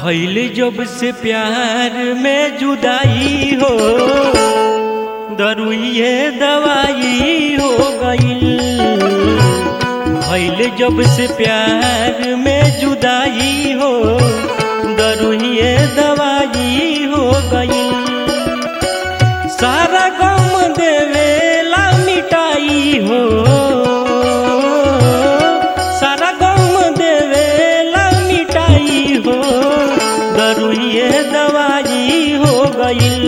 भैल जब से प्यार में जुदाई हो दरुइए दवाई हो गईल भैल जब से प्यार में जुदाई हो दरुइए दवाई हो गईल सारा गम देवेला मिटाई हो सारा गम देवेला मिटाई हो दरुइए दवाई हो गईल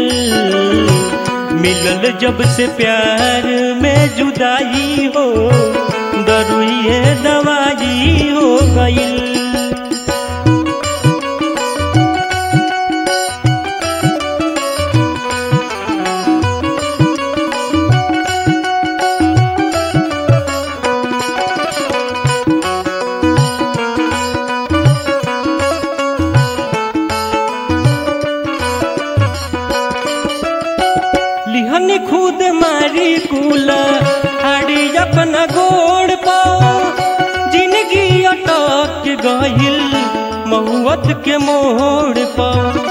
मिलल जब से प्यार में जुदाई हो दरुइए दवाई हो गईल लिहनी खुद मारी कुल हाड़ी अपना गोड़ पाओ जिंदगी अटक गहिल महुअत के मोड़ पाओ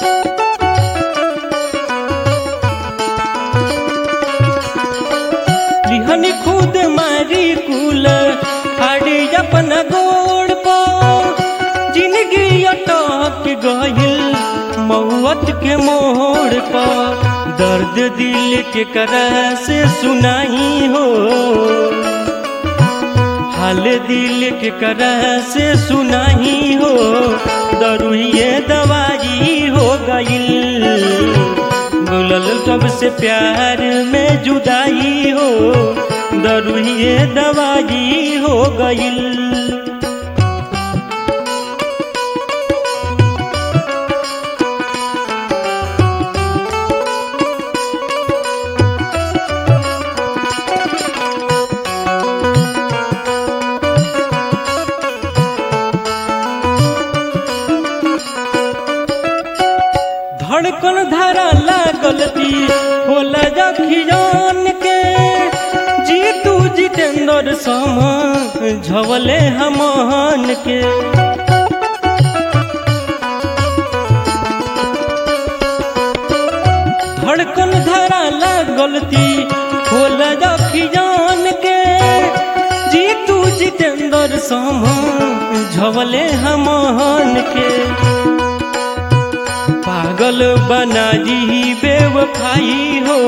लिहनी खुद मारी कुल हाड़ी अपना गोड़ पाओ जिंदगी अटक गहिल महुअत के मोड़ पर दर्द दिल के करा से सुनाई हो हाल दिल के करा से सुनाई हो दरुइए दवाई हो गईल बोलल कब से प्यार में जुदाई हो दरुइए दवाई हो गईल धड़कन धारा लागल ती होला जखियान के जीतू जितेंद्र सम झवले हमन के धड़कन धारा लागल ती होला जखियान के जीतू जितेंद्र सम झवले हमन के पागल बना दी बेवफाई हो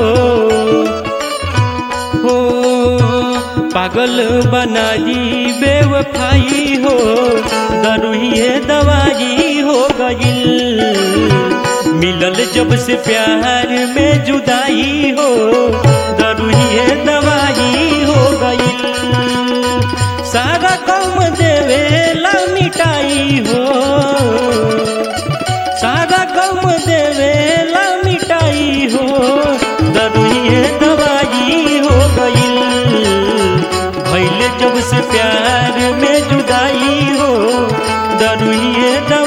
हो पागल बना दी बेवफाई हो दरुइए दवाई हो गईल मिलल जब से प्यार में जुदाई हो दरुइए दवाई हो गईल सारा कम देवेला मिटाई हो सारा गम देवेला मिटाई हो दरुइए दवाई हो गईल भैल जब से प्यार में जुदाई हो दरुइए